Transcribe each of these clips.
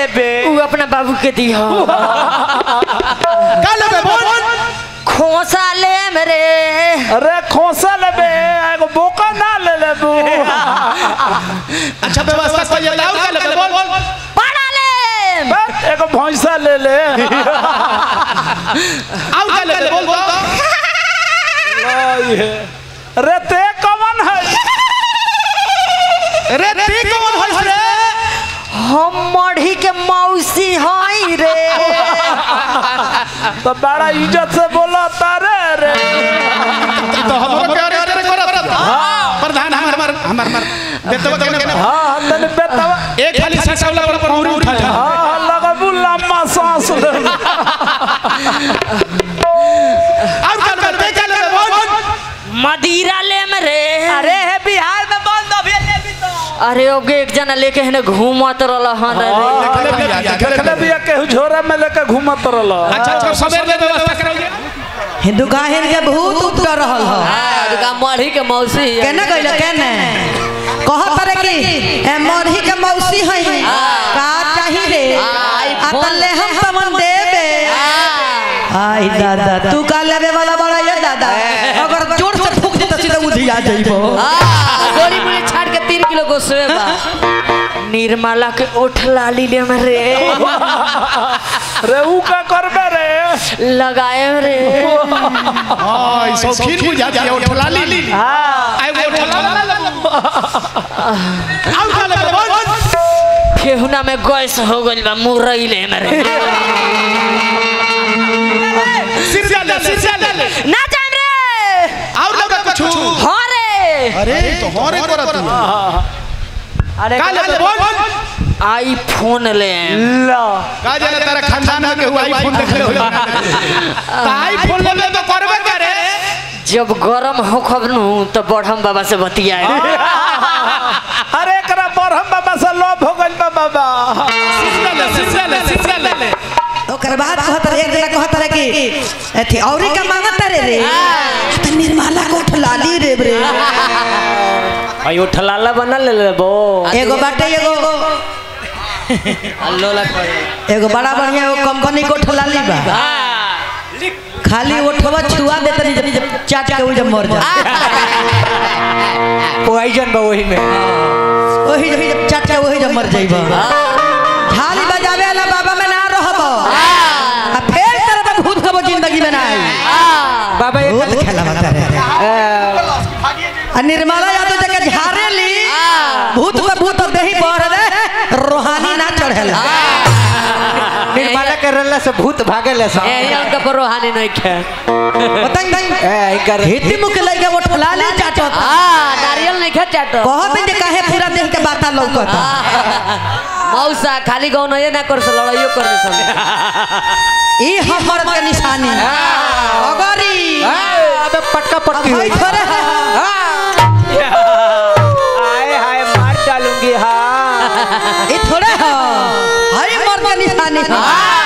लेबे उ अपना बाबू के दिया का लेबे बोल खोसा ले मेरे अरे खोसा लेबे एगो बोका ना ले लेबू अच्छा व्यवस्था कर ले और का लेबे बोल पड़ा ले बस एगो भैंसा ले ले और का लेबे बोल तो ये। अरे ते कौन है रे ती कौन है रे हम मढ़ी के मौसी हई रे तो बड़ा इज्जत से बोला तारे रे तो हमरो के अरे अरे करत प्रधान हमर हमर हमर हमर बेतवा के हाँ हाँ तने बेटवा एक खाली ससावला पर पर उरी उठा जा हाँ हाँ लगबू लम्बा सांस ले और का लेबे का लेबे बोल मदिरा ले मेरे अरे है बिहार में बंद अभी ले भी तो अरे अब एक जना लेके है घूमत रहल हन रे देखले भैया देखले भी केहू झोरा में लेके घूमत रहल अच्छा अच्छा सबेर में व्यवस्था कराइए हिंदू काहिन के भूत उठ कर रहल हो दुका मढ़ी के मौसी है। केना कइले केने कहत रे कि ए मरही के मौसी हई का चाही रे आई आ फोन। तले हम तमन देबे आ, आई दादा तू का लेबे वाला बड़ा ये दादा अगर जोर से फूक दे त सीधा उधिया जइबो आ, गोली मुली छाड़ के तीन किलो गोसवे बा निर्मला के ओठ लाली ले मेरे रे ऊ का करबे रे लगाए रे हां शौकीन बुझा दिया उठला ली हाँ आई वो उठला और का लेबे बोल फेहुना में गैस हो गइल बा मुरई ले मेरे सिरजा ले सिरजा ले ना जान रे और लेबे कुछ हाँ रे अरे तो होरे करत अरे का लेबे बोल आईफोन ले ला का जाने तेरा खानदान में के हुआ आईफोन देख ले हो तो आईफोन लेबे तो करबे करे जब गरम हो खबनू तो बढ़म बाबा से बतियाए अरे एकरा बरहम बाबा से लोभ हो गइल बा बाबा सिरजा ले सिरजा ले सिरजा ले ओकर बाद कहत रे एक जना कहत रे कि एथी औरी का मांगत रे रे त निर्मला को ठलाली रे रे भाई उठलाला बना ले लेबो एगो बाटे एगो लोला एगो बड़ा बढ़िया एगो कंपनी को ठलाली बा खाली ओठवा छुआ देत नहीं जब चाट के उ जब मर जा पोइजन बा वही में ओही जब जब चाट के ओही जब मर जाइबा झाली बजावे वाला बाबा में ना रहब आ फेर तरह का भूत कबो जिंदगी में ना आई बाबा भूत खेला बता रे आ निर्मला यादव जगह झारे ली भूत पे भूत देही बढ़ रे रोहानी ना चढ़ेला निर्मला करला से भूत भागेला सा ए उनका पर रोहानी नहीं खे बताई ए इकर हिती मुख लइका वो ठलाली चाटत आ नारियल नहीं खे चाटो कहत जे काहे पूरा देह के बाता लौकता मौसा खाली गौ नहीं ना कर से लड़ाइयो कर दे सब ई हमर के निशानी अगरी अबे पटका पटकी भाई हुई थोड़े आए हाय मार डालूंगी हाँ ई थोड़े ह हई मर के निशानी ह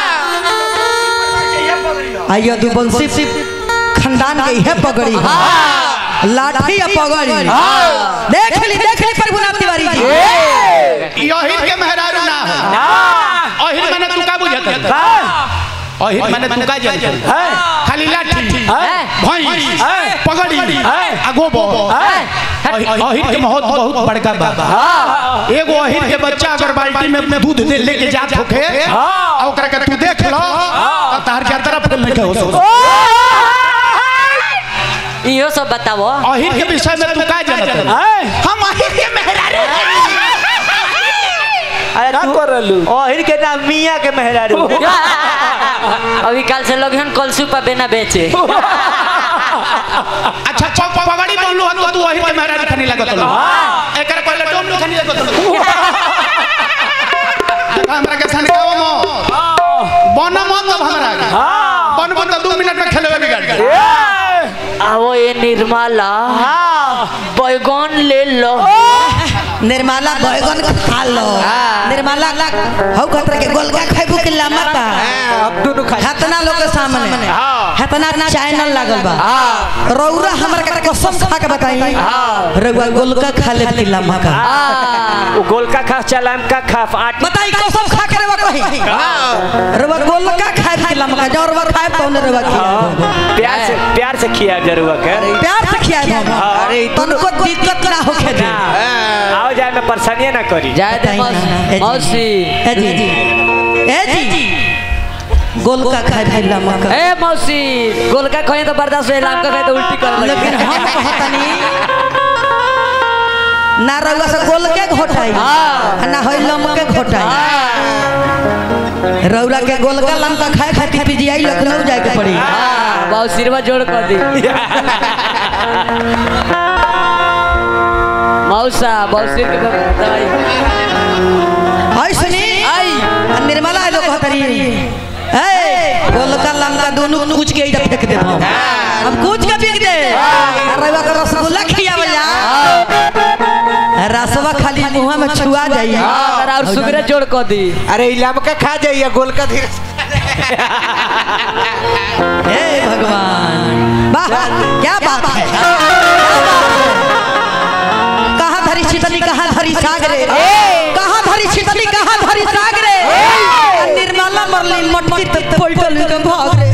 आइयो दू बंसी खानदान के है पगड़ी ह लाठी या पगड़ी देख ली देख ली प्रभुनाथ तिवारी जी यही के मेहरारू ना है अहिर माने तू का बुझत है अहिर माने तू का जानत है खाली लाठी भैंस पगड़ी आ गोबर अहिर के बहुत बहुत बड़का बाबा एगो अहिर के बच्चा अगर बाल्टी में में दूध दे लेके जात होखे आ ओकरा के तू देख लो त तार के तरफ नहीं के हो सो इहो सब बताओ अहिर के विषय में तू का जानत है हम अहिर के मेहरारू अरे का करलू ओहिर के नाम मियां के मेहरारू अभी कल से लोग हन कलसू पर बेना बेचे अच्छा प- प- पगड़ी बनलू हन तू अहिर के मेहरारू खनी लागत लो एकर पहले डोम लो खनी लागत लो देखा हमरा के सनकावा मो बन मत अब हमरा के बन बन तो 2 मिनट में खेलवे बिगाड़ के आओ ये निर्मला बैगन ले लो निर्मला बैगन के खा लो निर्मला हौ खतरा के गोलका खाइबू के लामता अब दोनों खा हतना लोग के सामने हतना ना चैनल लागल बा रौरा हमर के कसम खा के बताई रौआ गोलका खा ले की लामा का वो गोलका खा चलाम का खा आठ बताई कसम खा के रौआ कही रवा गोलका खाए के लमका जो रवा खाए तो ने रवा खिया प्यार से प्यार से खिया जरूर के प्यार से खिया दो अरे तनको दिक्कत ना होखे दे आओ जाए में परेशानी ना करी जाए दे मौसी मौसी ए जी ए जी गोलका खाए भाई लमका ए मौसी गोलका खोए तो बर्दाश्त होए लाम का खाए तो उल्टी कर लेकिन हम कहतनी ना रउआ से गोल के घोटाई हाँ। ना होई लम के घोटाई रउरा के गोलका लमका खाए खातिर पीजीआई लखनऊ जाए के पड़ी बहुत सिरवा जोड़ कर दी मौसा मौसी के दवाई आई सुनी आई आ निर्मला है लोग कहतरी ए गोलका लमका दोनों कूच के इधर फेंक दे हम कूच के फेंक दे आ रउआ के रसगुल्ला खियावल जा रसवा खाली मुंह में छुआ जाई हां और सुगरे जोड़ कर दी अरे इलाम का खा जाइए गोल का धीरे हे भगवान वाह क्या बात है कहाँ धरी छितनी कहाँ धरी सागरे कहाँ धरी छितनी कहाँ धरी सागरे आ निर्मला मरली मटकी तक पोइटल के भाग रे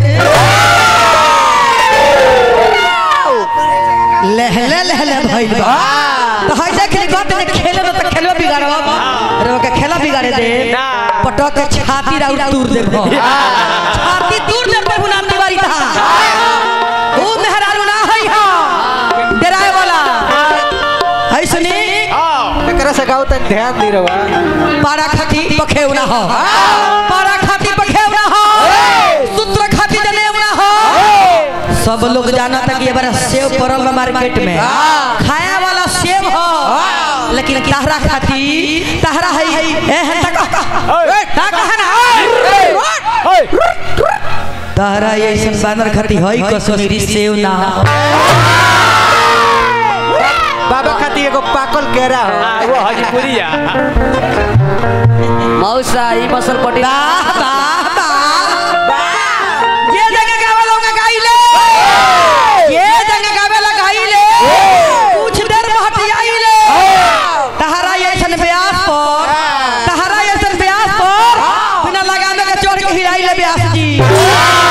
लहले लहले भइल बा तो हई देख ली गत ने खेले न त खेलवा बिगाड़वा अरे ओके खेला बिगाड़े दे ना। पटक के छाती राउर तूर दे छाती तूर दे प्रभु नाम तिवारी था ओ मेहरारू ना हई हा डराए वाला हई सुनी एकरा से गाओ तक ध्यान दी रवा पारा खाती पखेवना हो पारा खाती पखेवना हो सूत्र खाती जनेवना हो सब लोग जाना था कि ये बार सेव पड़ल बा मार्केट में खाया वाला सेव हो लेकिन तहरा खाती तहरा है ए है तक ता कहा ना तहरा ये ऐसन बानर खाती हई कश्मीरी सेव ना हो बाबा खाती एगो पाकल केरा हो हाँ, वो हजपुरिया मौसा ई मसल पटी वाह वाह वाह ये जगह गावे लोग गाइले ये जगह गावे लोग गाइले कुछ देर में हट आइले तहरा ऐसन ब्यास पर तहरा ऐसन ब्यास पर बिना लगाने के चोर के हिलाइले ब्यास जी